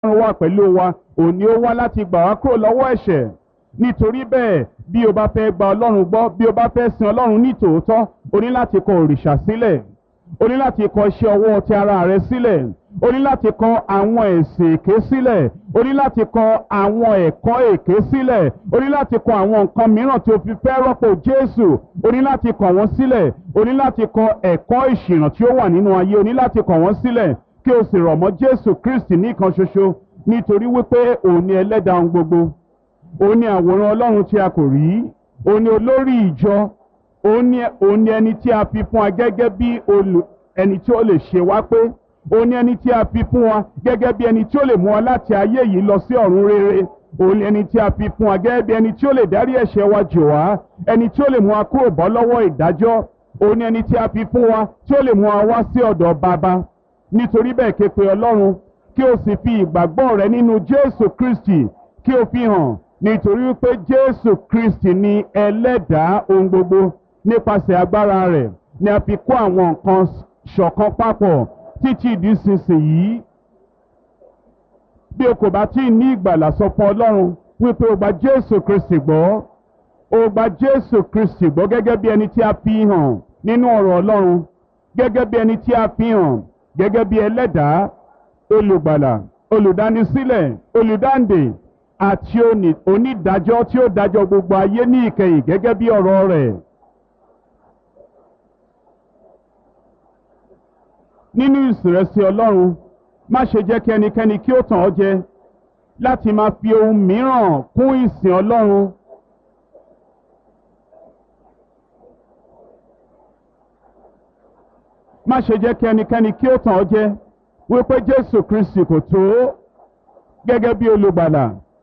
ọlọ́run wà pẹ̀lú wa òní ó wá láti gbà wá kúrò lọ́wọ́ ẹ̀ṣẹ̀ nítorí bẹ́ẹ̀ bí o bá fẹ́ gba ọlọ́run gbọ́ bí o bá fẹ́ sin ọlọ́run ní tòótọ́ o ní láti kọ òrìṣà sílẹ̀ o ní láti kọ iṣẹ́ ọwọ́ ti ara rẹ sílẹ̀ o ní láti kọ àwọn ẹ̀sìn èké sílẹ̀ o ní láti kọ àwọn ẹ̀kọ́ èké sílẹ̀ o ní láti kọ àwọn nǹkan mìíràn tí o fi fẹ́ rọ́pò Jésù o ní láti kọ wọ́n sílẹ̀ o ní láti kọ ẹ̀kọ́ ìṣìnà tí ó wà nínú ayé o ní láti kọ wọ́n sílẹ̀ kí o sì rọ̀ mọ́ Jésù Kristi nìkan ṣoṣo nítorí wípé òun ni ẹlẹ́dàá ohun gbogbo òun ni àwòrán Ọlọ́run tí a kò rí òun ni olórí ìjọ òun ni òun ni ẹni tí a fi fún wa gẹ́gẹ́ bí olù ẹni tí ó lè ṣe wá pé òun ni ẹni tí a fi fún wa gẹ́gẹ́ bí ẹni tí ó lè mú wa láti ayé yìí lọ sí ọ̀run rere òun ni ẹni tí a fi fún wa gẹ́gẹ́ bí ẹni tí ó lè dárí ẹ̀ṣẹ̀ wa jì wá ẹni tí ó lè mú wa kúrò bọ́ lọ́wọ́ ìdájọ́ òun ni ẹni tí a fi fún wa tí ó lè mú wa wá sí ọ̀dọ̀ bàbá nítorí bẹ́ẹ̀ ké pe Ọlọ́run kí o sì fi ìgbàgbọ́ rẹ nínú Jésù Kristi kí o fi hàn nítorí pé Jésù Kristi ni ẹlẹ́dàá ohun gbogbo nípasẹ̀ agbára rẹ̀ ni a fi kó àwọn nǹkan ṣọ̀kan papọ̀ títí di sísìnyí. bí o kò bá tí ì ní ìgbàlà sọ fún Ọlọ́run wípé o gba Jésù Kristi gbọ́ o gba Jésù Kristi gbọ́ gẹ́gẹ́ bí ẹni tí a fi hàn nínú ọ̀rọ̀ Ọlọ́run gẹ́gẹ́ bí ẹni tí a fi hàn gẹ́gẹ́ bí ẹlẹ́dàá olùgbàlà olùdánisílẹ̀ olùdáǹdè àti onídàájọ́ tí ó dájọ́ gbogbo ayé ní ìkẹyìn gẹ́gẹ́ bí ọ̀rọ̀ rẹ̀. nínú ìsìnrẹsì Ọlọ́run má ṣe jẹ́ kí ẹnikẹ́ni kí ó tàn ọ́ jẹ láti máa fi ohun mìíràn kún ìsìn Ọlọ́run. má ṣe jẹ́ kí ẹnikẹ́ni kí ó tàn ọ́ jẹ wípé Jésù Kristi kò tó gẹ́gẹ́ bí olùgbàlà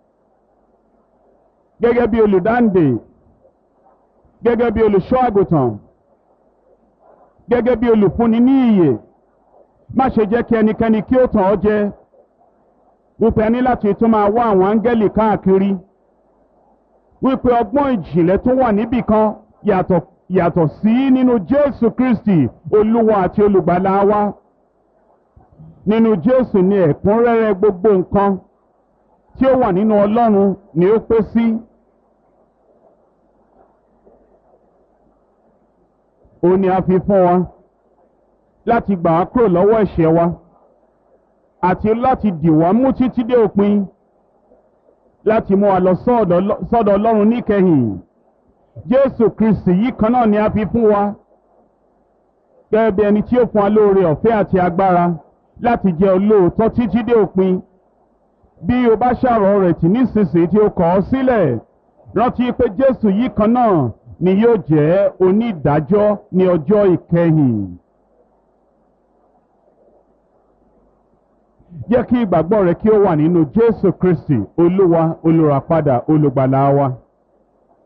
gẹ́gẹ́ bí olùdáǹdè gẹ́gẹ́ bí olùṣọ́ àgùntàn gẹ́gẹ́ bí olùfúnni ní ìyè má ṣe jẹ́ kí ẹnikẹ́ni kí ó tàn ọ́ jẹ wípé ẹni láti tún máa wá àwọn áńgẹ́lì káàkiri wípé ọgbọ́n ìjìnlẹ̀ tó wà níbì kan yàtọ̀ yàtọ̀ sí nínú Jésù Kristi olúwa àti olùgbàlà wa nínú Jésù ni ẹ̀kúnrẹ́rẹ́ gbogbo nǹkan tí ó wà nínú Ọlọ́run ni ó pé sí. ó ní a fi fún wa láti gbà wá kúrò lọ́wọ́ ẹ̀ṣẹ̀ wa àti láti dì wá mú títí dé òpin láti mú wa lọ sọ́dọ̀ Ọlọ́run níkẹyìn Jésù Kristi yìí kan náà ni a fi fún wa gẹ́gẹ́ bí ẹni tí ó fún wa lóore ọ̀fẹ́ àti agbára láti jẹ́ olóòótọ́ títí dé òpin bí o bá ṣàrọ̀ rẹ̀ tì nísinsìnyí tí o kọ̀ ọ́ sílẹ̀ rántí pé Jésù yìí kan náà ni yóò jẹ́ onídàájọ́ ní ọjọ́ ìkẹyìn. jẹ́ kí ìgbàgbọ́ rẹ kí ó wà nínú Jésù Kristi Olúwa olùràpadà olùgbàlà wa.